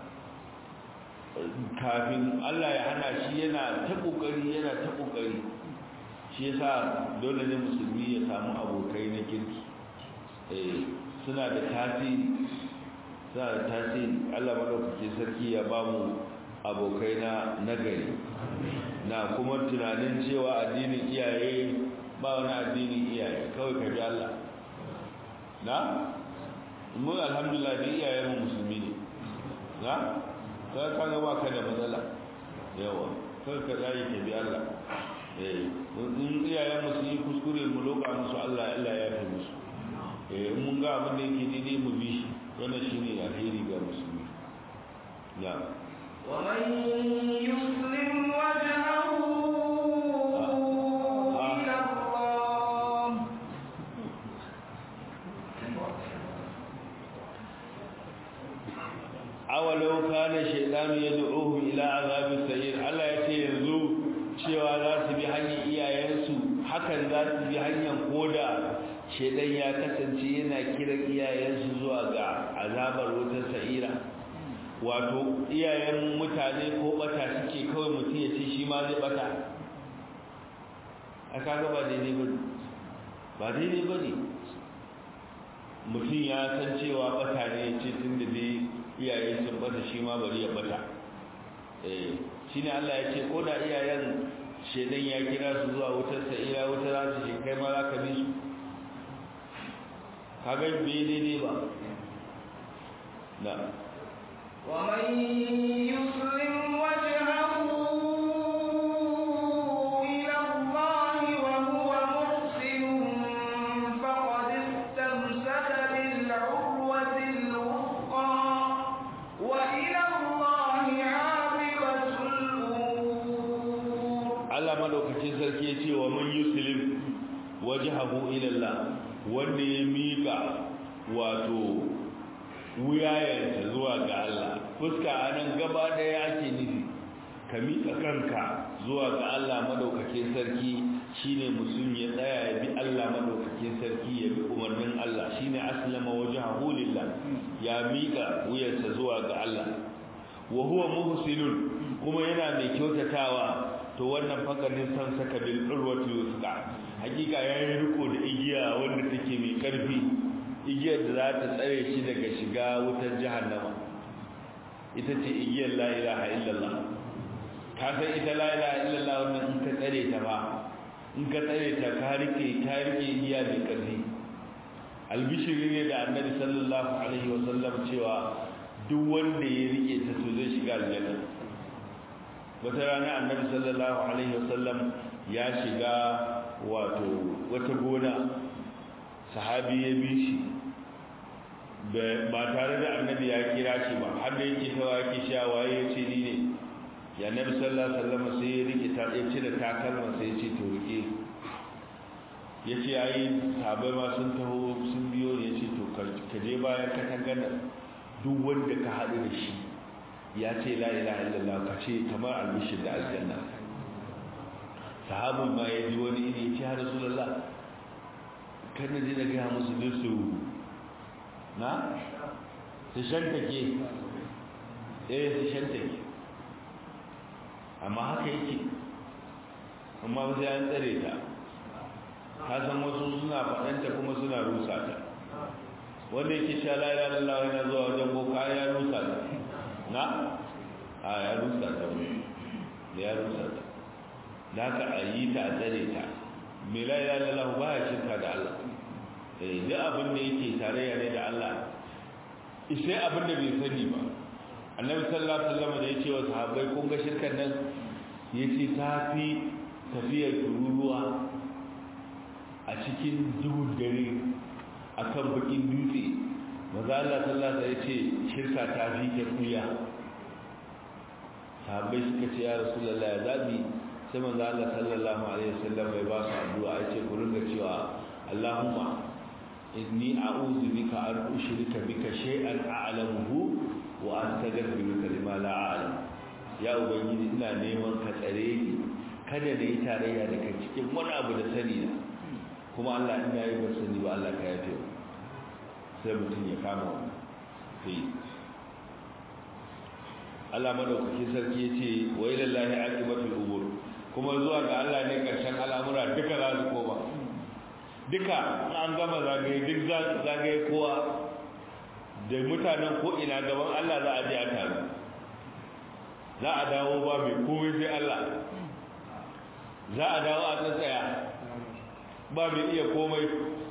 kafin Allah ya hana shi yana ta kokari yana ta kokari shi yasa dole ne musulmi ya samu abokai na kirki eh suna da tasiri suna da tasiri Allah madaukake sarki ya ba mu abokai na nagari na kuma tunanin cewa addinin iyaye ba wani addinin iyaye kawai ka bi Allah na mu alhamdulillah da iyayen mu musulmi ne na ka ka ga ba ka da matsala yawa kawai ka tsaye ka bi Allah eh in iyayen mu sun yi kuskure mu loka musu Allah Allah ya fi musu eh mun ga abin da yake daidai mu bi shi wannan shine alheri ga musulmi ya ومن يسلم وجهه إلى الله awalau kana shaytanu yad'uhu ila azabi sayyid Allah ya ce yanzu cewa za su bi hanyar iyayensu hakan za su bi hanyar koda shaytan ya kasance yana kiran iyayensu zuwa ga azabar wutar sa'ira wato iyayen mutane ko bata suke kawai mutum ya ce shi ma zai bata aka ga ba daidai ba ba daidai ba ne mutum ya san cewa bata ne ya ce tun da dai iyaye sun bata shi ma bari ya bata eh shine Allah ya ce ko da iyayen shedan ya kira su zuwa wutar sa'ira wutar za su shi kai ma za ka bi su kaga bai daidai ba na ومن يسلم وجهه إلى الله وهو محسن فقد استمسك بالعروة الوثقى وإلى الله عاقبة الأمور Allah madaukakin sarki ya ce wa man yuslim wajhahu ila Allah wanda ya mika wato wuyayensa zuwa ga Allah fuska anan gaba daya ake nufi ka mika kanka zuwa ga Allah madaukakin sarki shine musulmi ya tsaya ya bi Allah madaukakin sarki ya bi umarnin Allah shine aslama wajhahu lillah ya mika wuyarsa zuwa ga Allah wa huwa muhsinun kuma yana mai kyautatawa to wannan fakarin san saka bil urwati wusqa hakika yayin riko da igiya wanda take mai karfi igiyar da za ta tsare shi daga shiga wutar jahannama ita ce igiyar la ilaha illallah ka san ita la ilaha illallah wannan in ka tsare ta ba in ka tsare ta ka rike ka rike igiya mai karfi albishiri ne da annabi sallallahu alaihi wasallam cewa duk wanda ya rike ta to zai shiga aljanna wata rana annabi sallallahu alaihi wasallam ya shiga wato wata gona sahabi ya bi shi ba tare da annabi ya kira shi ba har da yake tawa yake sha waye ya ce ni ne ya annabi sallallahu alaihi wasallam sai ya rike ta ya cire takalma sai ya ce to rike ya ce ai sahabbai ma sun taho sun biyo ya ce to ka je bayan katangar duk wanda ka haɗu da shi ya ce la ilaha illallah ka ce kamar albishir da aljanna sahabin ma ya ji wani iri ya ce har rasulullah kan ji da gaya musu ne su na su shantake eh su shantake amma haka yake amma sai an tsare ta ka san wasu suna faɗanta kuma suna rusa ta wanda yake sha la ilaha illallah yana zuwa wajen boka ya rusa ta na a ya rusa ta wani da ya rusa ta da haka a yi ta a tsare ta mai la ilaha illallah ba ya shirka da Allah eh duk abin da yake tarayya ne da Allah sai abin da bai sani ba annabi sallallahu alaihi wasallam da yace wa sahabbai kun ga shirkan nan yace ta fi tafiyar tururuwa a cikin duhun dare akan bakin dutse maza Allah sallallahu alaihi yace shirka ta fi ta kuya sahabbai suka ce ya rasulullahi zabi sai manzo Allah sallallahu alaihi wasallam bai ba su addu'a yace ku ringa cewa Allahumma inni a'udhu bika an ushrika bika shay'an a'lamuhu wa astaghfiruka lima la a'lam ya ubangiji ina neman ka tsare ni kada na yi tarayya da kai cikin wani abu da sani na kuma Allah ina yi ba sani ba Allah ka yafe sai mutum ya kama wannan sai Allah madaukakin sarki yace wa ila lahi aqibatul umur kuma zuwa ga Allah ne karshen al'amura duka za su koma duka an gama zagaye duk zagaye kowa da mutanen ko ina gaban Allah za a je a taru za a dawo ba mai komai sai Allah za a dawo a tsatsaya ba mai iya komai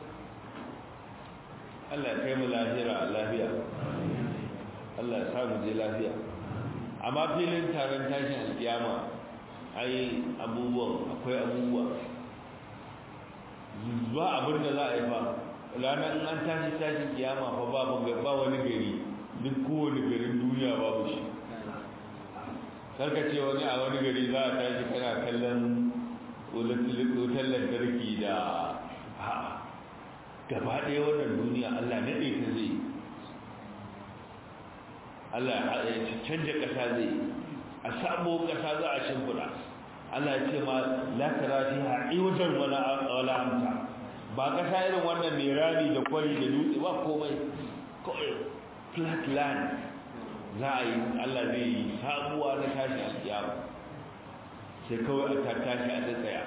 Allah kai mu lahira lafiya Allah ya samu je lafiya amma filin taron tashin alkiyama ai abubuwan akwai abubuwa ba abin da za a yi fa ranar an tashi tashin kiyama fa babu ba wani gari duk kowane garin duniya babu shi karka ce wani a wani gari za a tashi kana kallon wutar lantarki da ha gaba ɗaya wannan duniya allah naɗe ta zai allah ya canja ƙasa zai a sabo ƙasa za a shimfiɗa allah ya ce ma la tara fiha iwajan wala amta ba ƙasa irin wannan mai rami da kwari da dutse ba komai kawai flat land za a yi allah zai yi sabuwa na tashi a kiyama sai kawai a tashi a tsaya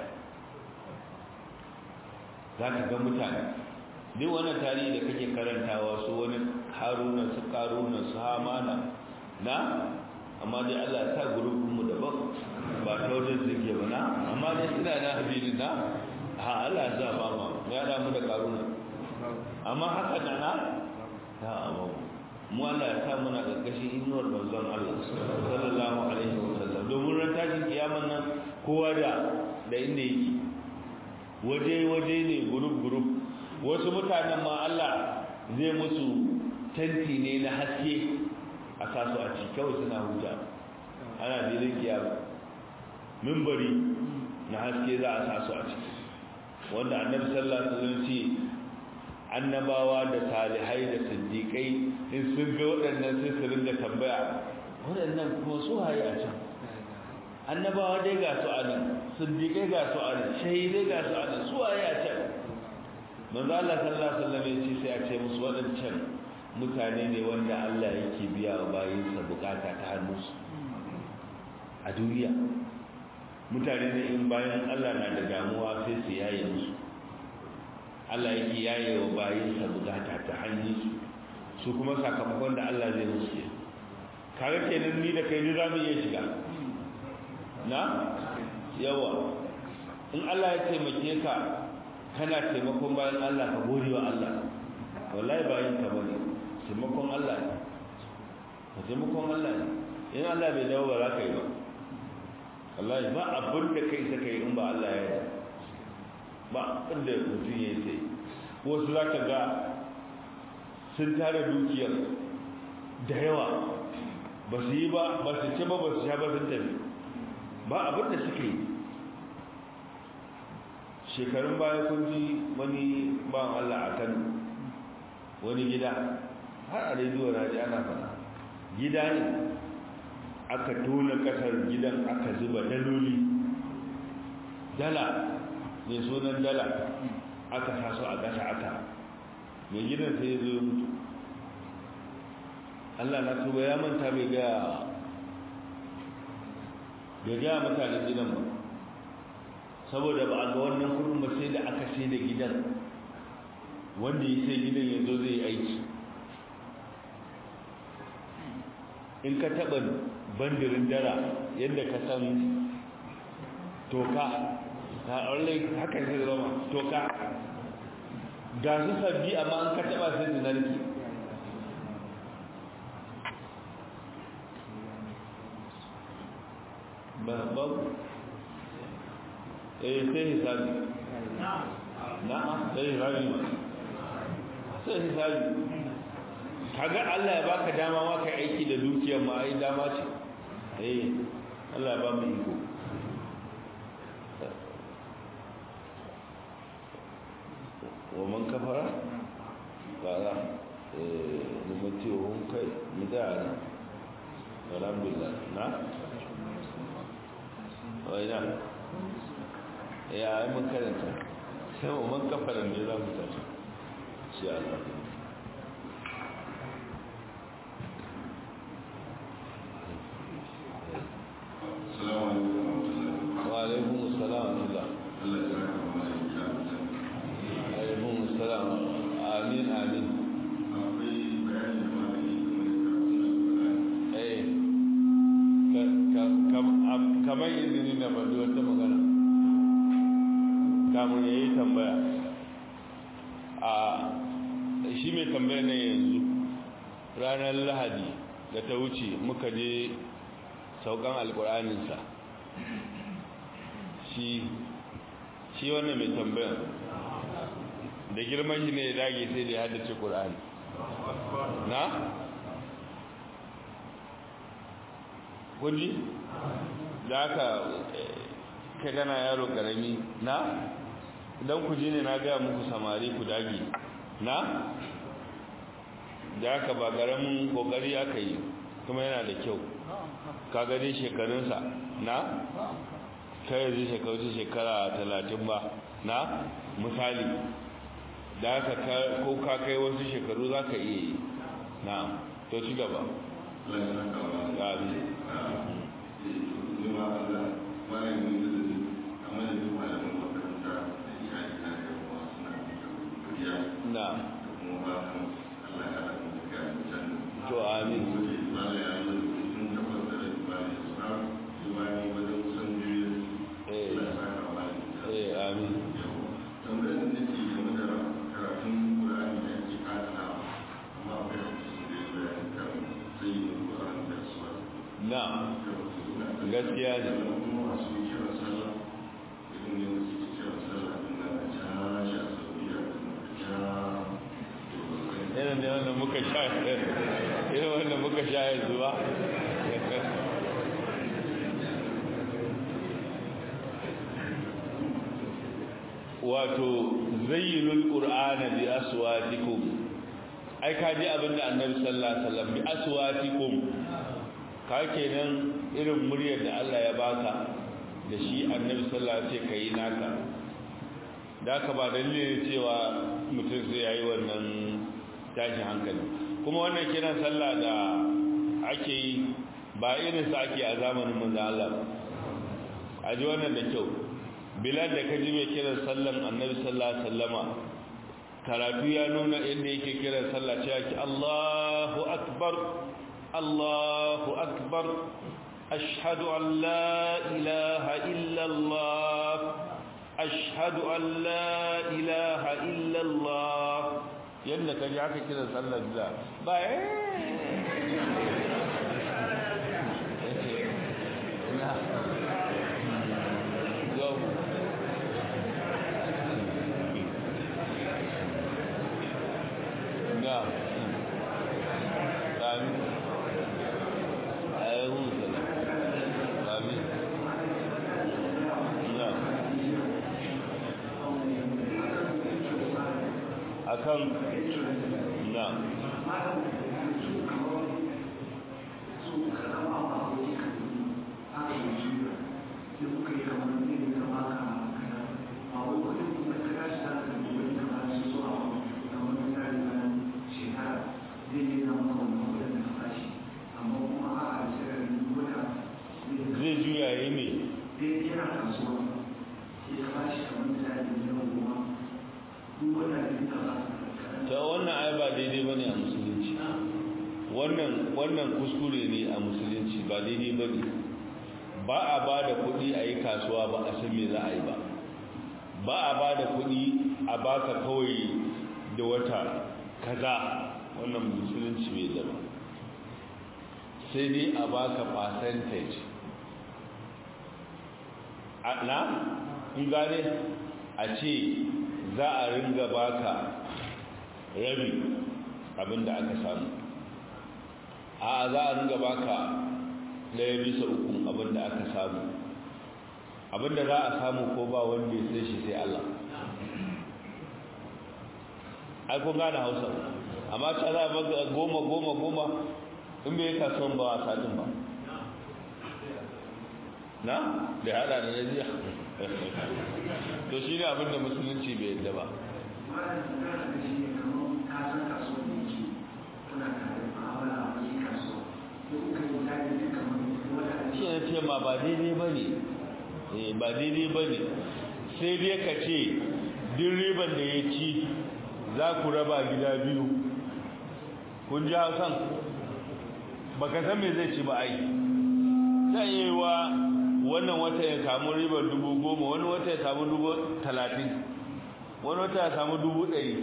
za ka ga mutane duk wani tarihi da kake karantawa su wani haruna su karuna su hamana na amma dai allah ta gurubinmu daban ba ta wajen suke ba na amma dai suna na habilin na ha allah za ba ma ya damu da karuna amma haka da na ta amma mu Allah ya sa muna gargashin inuwar manzon Allah sallallahu alaihi wasallam domin ran tashin kiyaman nan kowa da da inda yake waje waje ne group group wasu mutanen ma Allah zai musu tanti ne na haske a sasu a ci kawai suna huta ana filin kiyama mimbari na haske za a sasu a ciki wanda annabi sallallahu alaihi wasallam ce annabawa da salihai da siddiqai in sun ga waɗannan sai su ringa tambaya waɗannan kuma su haye a can annabawa dai ga su a nan siddiqai ga su a nan shahidai ga su a nan su haye a can manzo Allah sallallahu alaihi wasallam ya ce sai a ce musu waɗancan mutane ne wanda Allah yake biya wa bayinsa bukata ta hannunsu a duniya mutane ne in bayan Allah na da damuwa sai su yaye musu Allah yake yaye wa bayinsa bukata ta hannunsu su kuma sakamakon da Allah zai musu kaga kenan ni da kai ni za mu iya shiga na yawa in Allah ya taimake ka kana taimakon bayan Allah ka gode wa Allah wallahi bayan ka bane taimakon Allah ne ka taimakon Allah ne in Allah bai dawo ba za ka yi ba wallahi ba abin da kai saka yi in ba Allah ya yi ba abin da mutum ya yi sai wasu za ka ga sun tara dukiyar da yawa ba su yi ba ba su ce ba ba su sha ba sun tafi ba abin da suka yi shekarun baya kun ji wani ban Allah a Kano wani gida har a rediyo na ji ana fada gida ne aka tona kasar gidan aka zuba daloli dala mai sunan dala aka sasu a ƙasa aka mai gidan sai ya zo ya mutu Allah na tuba ya manta bai gaya bai gaya mutanen gidan ba saboda ba a ga wannan kudin ba sai da aka sai da gidan wanda ya sai gidan ya zo zai aiki in ka taɓa bandirin dara yadda ka san toka ta aure haka sai zama toka ga su sabbi amma an ka taɓa sai su narki ba babu eh sai hisabi na'am sai hisabi sai hisabi kaga Allah ya baka dama ma kai aiki da dukiyar ma ai dama ce eh Allah ya ba mu iko wa man kafara qala eh numatiyo kai midana alhamdulillah na wai na ya yi mun karanta sai mu man kafaran ne za mu tafi shi Allah wa alaikum assalam wa alaikum assalam amin amin eh kamar izini na faɗi wata magana kamun ya yi tambaya a shi mai tambaya na yanzu ranar lahadi da ta wuce muka je saukan alkuraninsa shi shi wannan mai tambaya da girman shi ne ya dage sai da ya haddace ƙurani na? kunji? da aka ka gana yaro ƙarami na? idan ku ji ne na gaya muku samari ku dage na da aka ba ƙaramin ƙoƙari aka yi kuma yana da kyau ka gani shekarunsa na kai yanzu shekaru shekara talatin ba na misali da aka ko ka kai wasu shekaru za ka iya yi na to ci gaba na to amin eh amin tambayar da nake game da karatun na gaskiya ne irin da wanda muka sha irin wanda muka sha yanzu ba wato zayyinul qur'ana bi aswatikum ai ka ji abinda annabi sallallahu alaihi wasallam bi aswatikum ka kenan irin muryar da Allah ya baka da shi annabi sallallahu alaihi wasallam kai naka da ka ba dalilin cewa mutum sai yayi wannan tashin hankali kuma wannan kiran sallah da ake yi ba irin sa ake a zamanin manzo Allah a ji wannan da kyau bilal da kaji mai kiran sallan annabi sallallahu alaihi wasallama karatu ya nuna inda yake kiran sallah cewa ki Allahu akbar Allahu akbar ashhadu an la ilaha illa Allah ashhadu an la ilaha illa Allah yanda kaji haka kiran sallar da ba نعم آمين آمين آمين نعم akan na zai juya yi ne ta wannan ai ba daidai ba ne a musulunci wannan kuskure ne a musulunci ba daidai ba ne ba a ba da kuɗi a yi kasuwa ba a san me za a yi ba ba a ba da kuɗi a baka kawai da wata kaza wannan musulunci mai zama sai dai a baka percentage na in gane a ce za a ringa baka rabi abinda aka samu a za a ringa baka daya bisa ukun abinda aka samu abinda za a samu ko ba wanda ya sai shi sai Allah ai kun gane hausa amma ta za a maka goma goma goma in bai kasuwan ba a sadin ba na da hada da najiya to shi ne abinda musulunci bai yadda ba shi ne ce ma ba daidai ba ne ba daidai ba ne sai dai ka ce din riban da ya ci za ku raba gida biyu kun ji hausan ba ka san me zai ci ba ai ta yi wa wannan wata ya samu ribar dubu goma wani wata ya samu dubu talatin wani wata ya samu dubu ɗari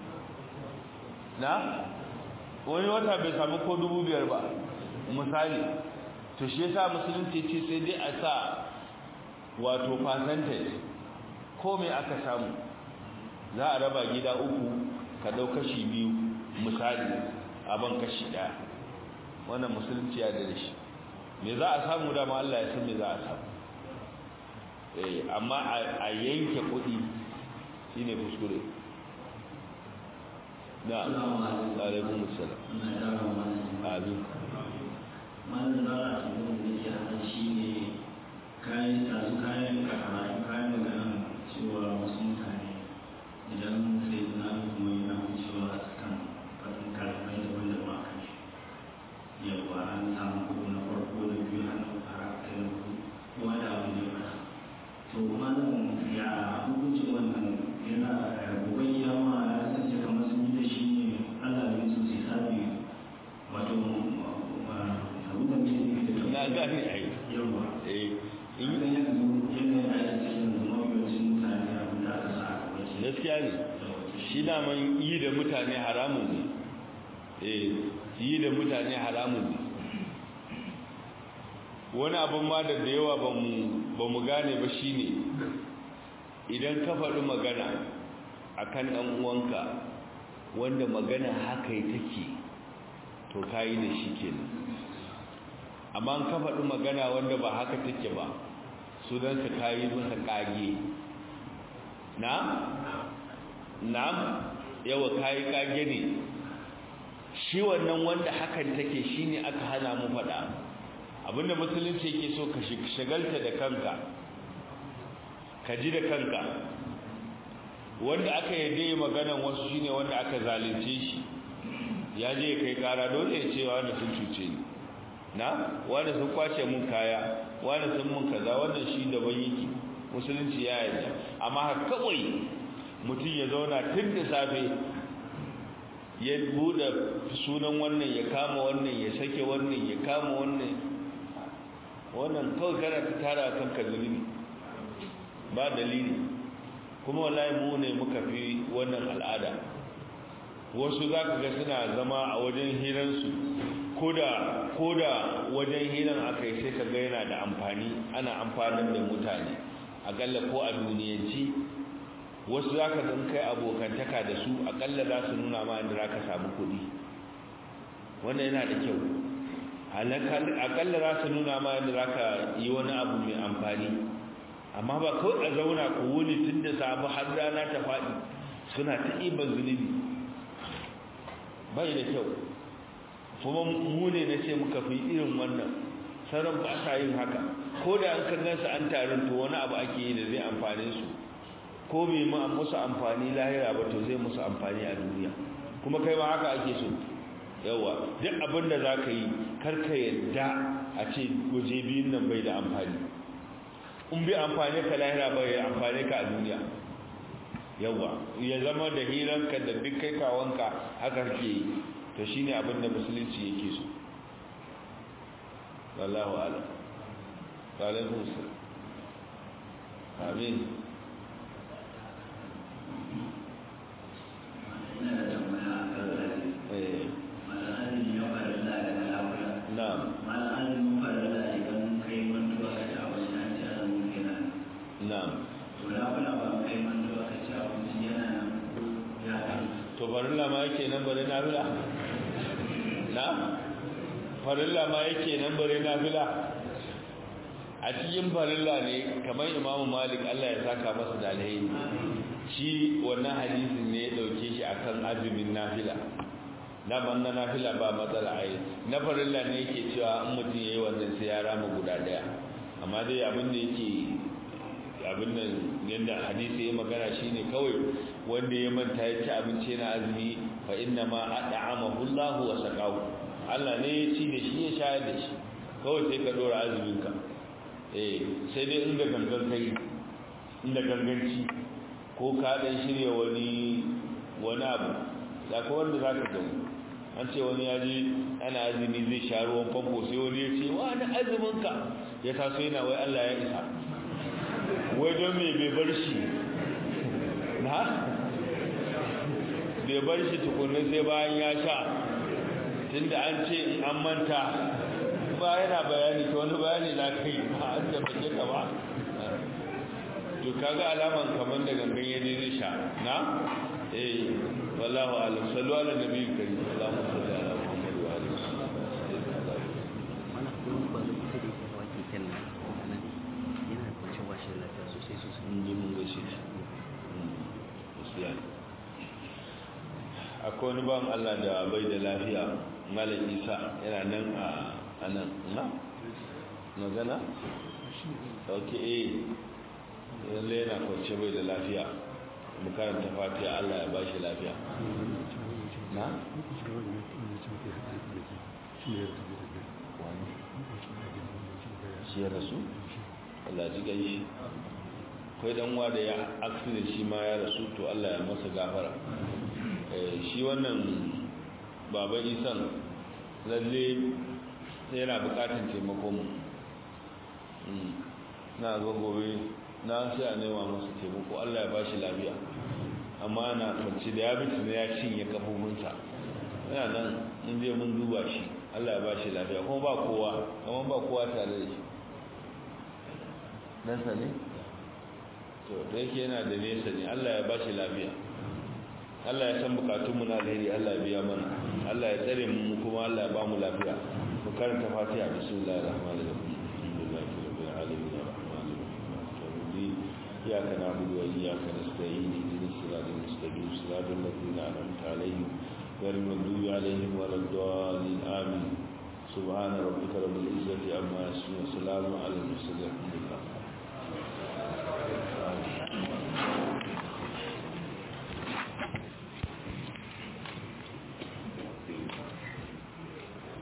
na wani wata bai samu ko dubu biyar ba misali to shi yasa musulunci ce sai dai a sa wato percentage ko me aka samu za a raba gida uku ka ɗau kashi biyu misali abin kashi ɗaya wannan musulunci ya da shi me za a samu dama Allah ya san me za a samu eh amma a yanke kuɗi shine kuskure na alaikum assalam amin malam da a cikin da ke hana shi ne kayan tasu kayan kakara kayan magana cewa wasu mutane idan sai na kuma yana cewa a kan fasin kalamai da wanda ba kan shi yawa an samu kudu na farko da biyu an fara kai na kudu kowa da abin da ya fara to malam ya hukuncin wannan yana gobe yawa ya kasance kamar sun yi da shi ne allah ne su sai sabi wato abin da ke nufi da na gane ai yawa eh in da yanzu yanayin a cikin mawuyacin mutane abin da aka sa a gaba ke gaskiya ne shi daman yi da mutane haramun ne eh yi da mutane haramun ne wani abin ma da da yawa ba mu gane ba shine idan ka faɗi magana akan ɗan uwanka wanda magana haka take to kayi da shi kenan amma an ka faɗi magana wanda ba haka take ba sunansa kayi masa kage na na yawa kayi kage ne shi wannan wanda hakan take shine aka hana mu faɗa abinda musulunci yake so ka shagalta da kanka ka ji da kanka wanda aka yadda maganan wasu shine wanda aka zalunce shi ya je kai kara dole ya ce wanda sun cuce ni na wanda sun kwace mun kaya wanda sun mun kaza wannan shi daban yake musulunci ya yarda amma kawai mutum ya zauna tun da safe ya bude sunan wannan ya kama wannan ya sake wannan ya kama wannan wannan kawai kana ta tara kanka zulumi ba dalili kuma wallahi mu ne muka fi wannan al'ada wasu za ka ga suna zama a wajen hiransu koda koda wajen hiran aka yi sai ka ga yana da amfani ana amfanar da mutane akalla ko a duniyanci wasu za ka zan kai abokantaka da su akalla za su nuna ma inda za ka samu kuɗi wannan yana da kyau akalla za su nuna ma inda za ka yi wani abu mai amfani amma ba kawai a zauna ku wuni tun da sabu har rana ta faɗi suna ta iban zunubi bai da kyau kuma mu ne na ce muka fi irin wannan sauran ba sa yin haka ko da an kan gansu an tarin to wani abu ake yi da zai amfane su ko bai ma musu amfani lahira ba to zai musu amfani a duniya kuma kai ma haka ake so yawa duk abin da za ka yi karka yadda a ce waje biyun nan bai da amfani in bai amfani ka lahira bai amfani ka a duniya yawa ya zama da hiranka da duk kai kawanka haka ke yi to shine abin da musulunci yake so wallahu a'lam wa alaikum salam amin ina da tambaya a kan zai eh malam azumi ya fara da daga lafiya na'am malam azumin fara da idan kai mantuwa ka ci abinci an ci azumin kenan na'am to lafiya ba kai mantuwa ka ci abinci yana nan ya kai to farilla ma yake nan bare nafila na farilla ma yake nan bare nafila a cikin farilla ne kamar imamu malik Allah ya saka masa da alheri shi wannan hadisin ne ya dauke shi akan azumin nafila na banna nafila ba matsala ai na farilla ne yake cewa in mutum yayi wannan sai ya rama guda daya amma dai abin da yake abin nan yadda hadisi ya magana shine kawai wanda ya manta ya ci abinci na azumi fa inna ma at'amahu Allah wa saqahu Allah ne ya ci da shi ya shayar da shi kawai sai ka dora azumin ka eh sai dai inda gangan kai inda ganganci ko ka dan shirya wani wani abu da ko wanda zaka ga an ce wani ya ji ana azumi zai sha ruwan famfo sai wani ya ce wa na azumin ka ya taso yana wai Allah ya isa wai don me bai bar shi na bai bar shi tukunan sai bayan ya sha tunda an ce in an manta ba yana bayani ta wani bayani na kai ba an da bace ka ba to kaga alaman kaman da gangan ya je zai sha na eh wallahu alam sallu ala nabi karim allahumma salli ala muhammad wa alihi wa sallam mana kuma ba zai kusa da yake hawa keken nan a nan yana da kwanci washe lafiya sosai sosai mun je mun gaishe shi gaskiya ne akwai wani ban Allah da bai da lafiya malam Isa yana nan a anan na magana ok eh lalle yana kwance bai da lafiya mu karanta fatiha Allah ya ba shi lafiya na shi ya rasu Allah ji gai shi kai dan wa da ya accident shi ma ya rasu to Allah ya masa gafara eh shi wannan baban isan lalle yana bukatun taimako mu na ga gobe na sai a nema masa taimako Allah ya bashi lafiya amma na kwanci da ya bitu ne ya cinye kafofinsa yana nan mun je mun duba shi Allah ya ba shi lafiya kuma ba kowa kuma ba kowa tare da shi ɗansa ne to da yake yana da nesa ne Allah ya ba shi lafiya Allah ya san bukatunmu na alheri Allah ya biya mana Allah ya tsare mu kuma Allah ya ba mu lafiya mu karanta fatiha bismillahir rahmanir rahim alhamdulillahi rabbil alamin arrahmanir rahim iyyaka na'budu wa iyyaka nasta'in ihdinas siratal mustaqim siratal ladzina an'amta alaihim ghayril maghdubi alaihim waladdallin amin سبحان ربك رب العزة عما يصفون وسلام على المرسلين